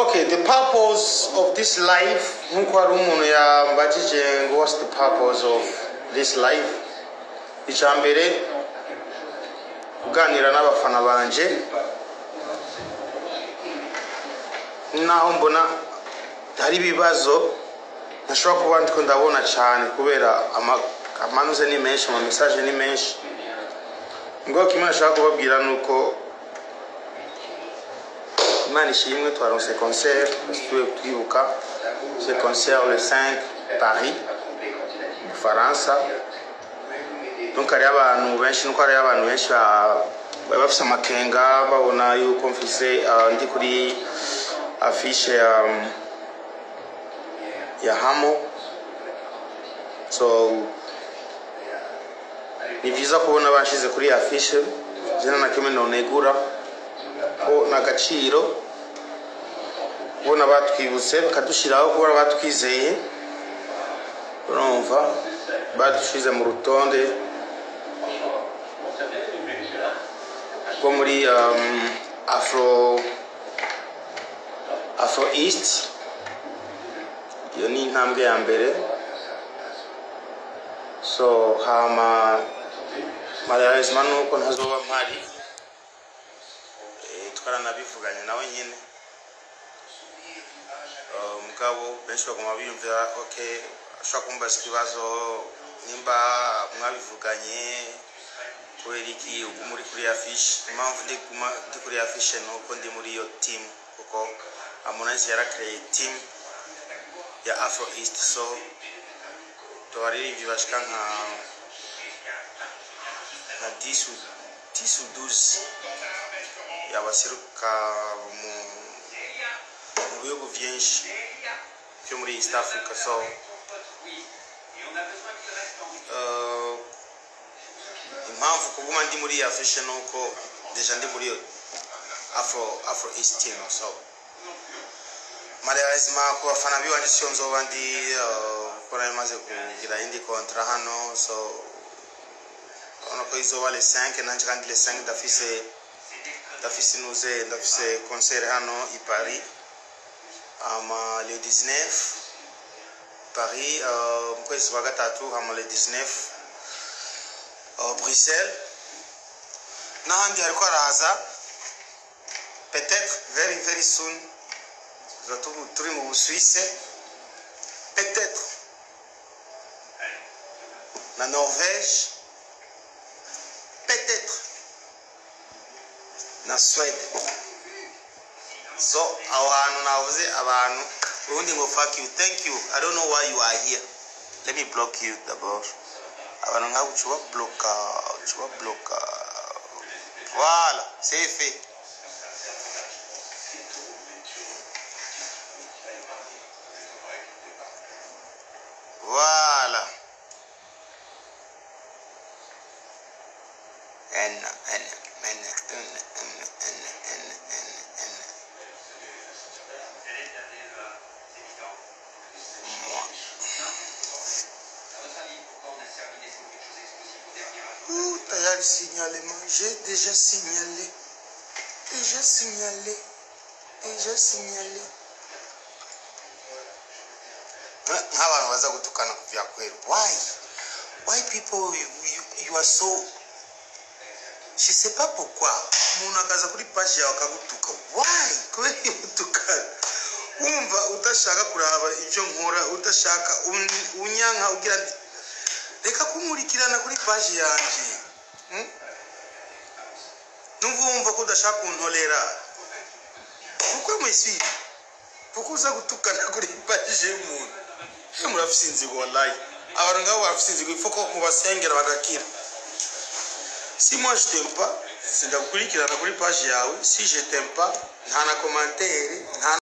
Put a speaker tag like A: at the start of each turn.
A: okay the purpose of this life nkuko hari umuntu yambajije ngo what's the purpose of this life icya mbere kuganira n'abafana banje naho mbona hari ibibazo ntashobora kuba ndiko ndabona cyane kubera ama- amanuze ni menshi ama message ni menshi ngo kimwe nashaka kubabwira ni uko imana ishimwe twaronse concert tuwe twibuka ce concert le 5 paris mu bufaransa donc hariyo abantu benshi nuko hariyo abantu benshi ba- bari bafise amakenga babona yuko mfise ah, ndi kuri afishe ya ya hamo so ni byiza kubona bashize kuri iyi afishe zina na kimwe nonegura ko ni agaciro kubona batwibutse bakadushyiraho kubona batwizeye urumva badushize mu rutonde rwo muri um, afro afro east iyo ni intambwe ya mbere so hama malheureusement nuko ntazoba mpari Eh, twaranabivuganye nawe nyine Eh, mugabo benshi baguma biyumvira ok ashobora kumbaza ikibazo nimba mwabivuganye kubera iki ubu muri kuri ya fishi impamvu ndi guma- ndi kuri ya fishi ni uko ndi muri iyo timu kuko amunaizi yarakereye timu ya afro east so tubaririmbyi bashika nka nka 10 ou 10 ou 12 yabaseruka mu mu bihugu byinshi byo muri east africa so uh, impamvu kuguma ndi muri ya fashion ni uko deja ndi muri iyo afro afro east team so malheureusement ku bafana biwanje siyo nzoba ndi uh, kuko nari maze kugira indi kontra hano so urabona ko izoba le 5 nanje kandi le 5 ndafise ndafise inuze ndafise concert hano i paris ama le 19 paris uh, mu kwezi kwa gatatu hama le 19 uh, bruxelles n'ahandi hariko haraza peut-être very very soon tuza tu- turi mu busuwise peut-être na norvège peut-être na swede so aho hantu navuze abantu ubundi ngo fuck you thank you i don't know why you are here let me block you d'abord abantu nk'abo uca ubabloka uca ubabloka voilà c'est fait Voilà. N, N, N, N, N, N, N, N, N. Moi. Ouh, tayari signalement. J'ai déjà signalé. Déjà signalé. Déjà signalé. nk'abantu baza gutukana ku bya kwera why why people you, you, you are so je sais pas pourquoi umuntu akaza kuri page yawe akagutuka why kubera iyo utukana wumva udashaka kuraba ibyo nkora udashaka un- unyanka ugira ati reka kunkurikirana kuri page yanjye hmm? numva wumva ko udashaka kuntorera kuko mwisibi kuko uza gutukana kuri page y'umuntu Eh, murafise inzigo wallahi abantu ngabo barafise inzigo ifo ko mubasengera bagakira si moi je t'aime pas sindagukurikirana kuri page yawe si je t'aime pas nta na commentaire nta